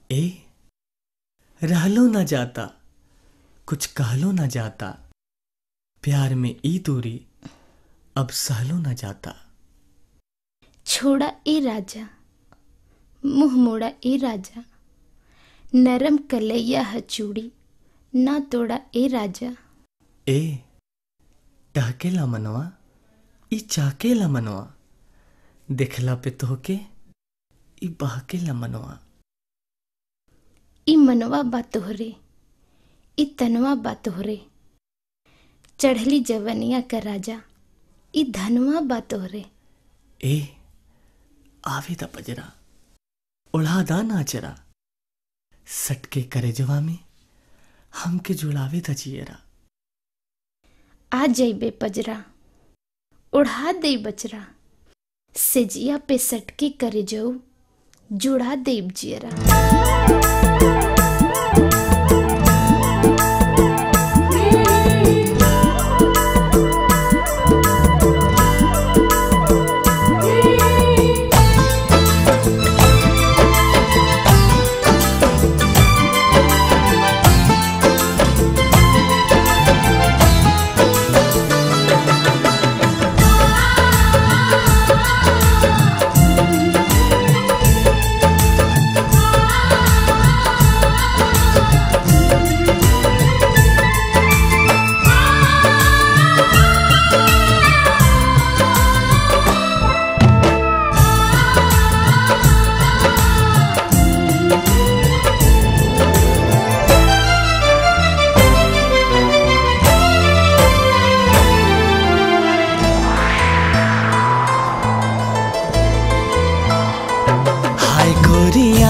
ए रहलो न जाता कुछ कहलो न जाता प्यार में ई दूरी अब सहलो न जाता छोड़ा ए राजा मुंह मोड़ा ए राजा नरम कलैया ह चूड़ी ना तोड़ा ए राजा ए टहकेला मनवा ई चाकेला मनवा देखला पे तोहके ई बहकेला मनवा ई मनवा बा तोहरे ई तनवा बा तोहरे चढ़ली जवनिया का राजा ई धनवा बा तोहरे ए आवे दा पजरा उड़ा दा नाचरा सटके करे जवा में हमके जुड़ावे दा जियरा आ जइबे पजरा उड़ा दे बचरा सेजिया पे सटके करे जाऊ जुड़ा देब जियरा हाय गोरिया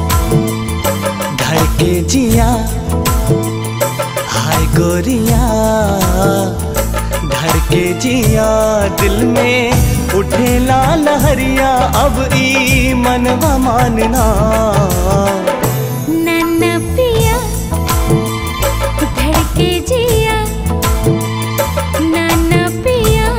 धड़के जिया हाय गोरिया धड़के जिया दिल में उठेला लहरिया अब ई मनवा मानना नन्ना पिया धड़के जिया नन्ना पिया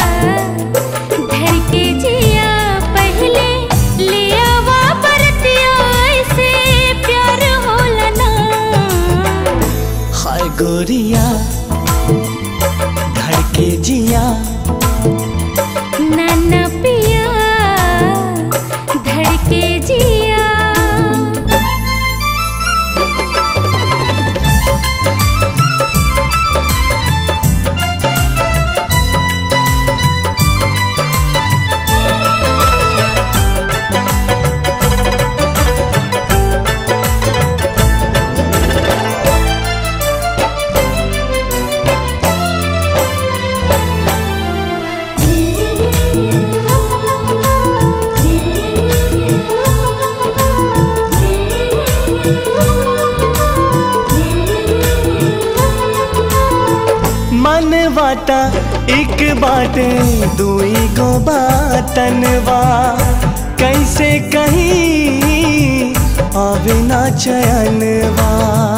धड़के जिया पहले लिया वा बरतिया ऐसे प्यार होला ना हाय गोरिया धड़के जिया नन्ना पिया धड़के जिया मन वाटा एक बाटे दुई गो बातनवा कैसे कहीं आवे ना चयनवा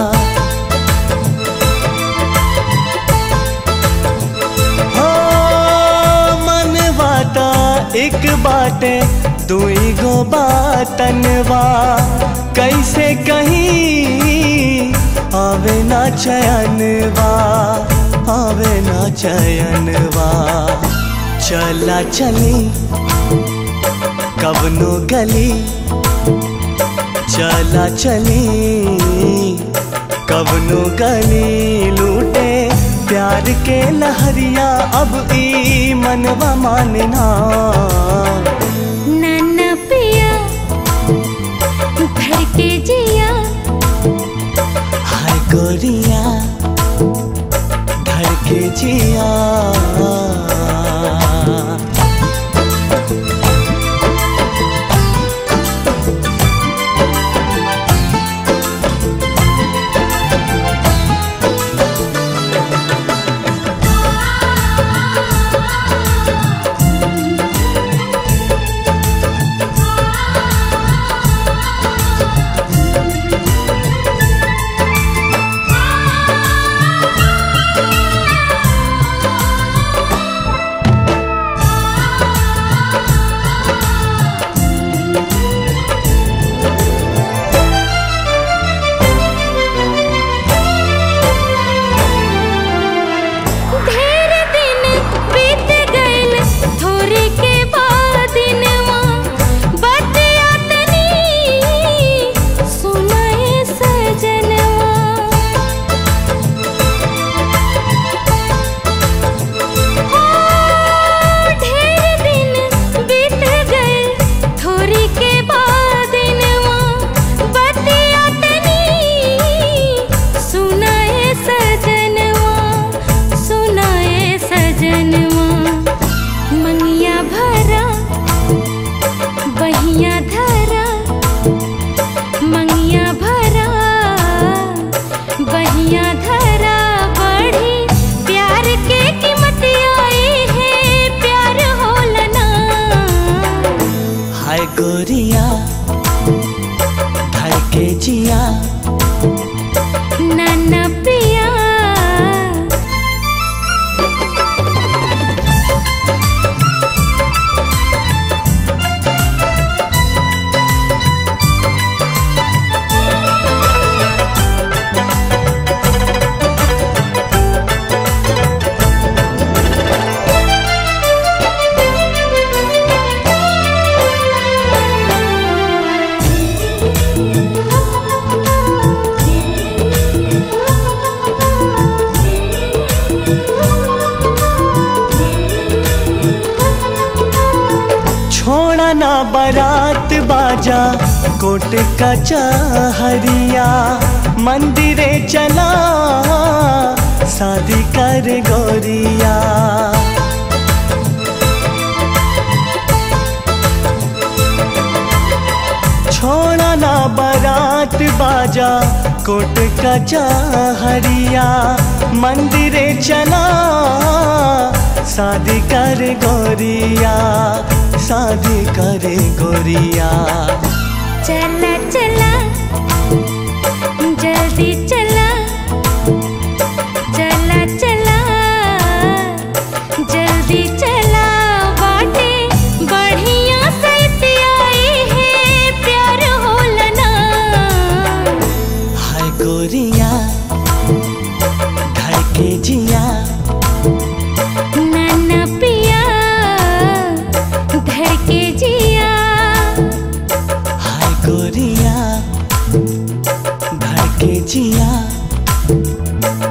हो मन वाटा एक बाटे दुई गो बातनवा कैसे कहीं आवे ना चयनवा आवे ना चयनवा चला चली कबनो गली चला चली कबनो गली लूटे प्यार के लहरिया अब ई मनवा मानना नन्ना पिया धड़के जिया हाय गोरिया धड़के जिया आ धड़के जिया नाना पिया छोड़ा ना बारात बाजा कोट का चाहरिया मंदिरे चला शादी कर गोरिया छोड़ा ना बारात बाजा कोट का चाहरिया मंदिरे चला शादी कर गोरिया शादी करे गोरिया चला चला जल्दी चला चला चला जल्दी चला बाटे बढ़िया से आई है प्यार होलना हाय गोरिया धड़के जिया नाना पिया धड़के जिया हाय गोरिया धड़के जिया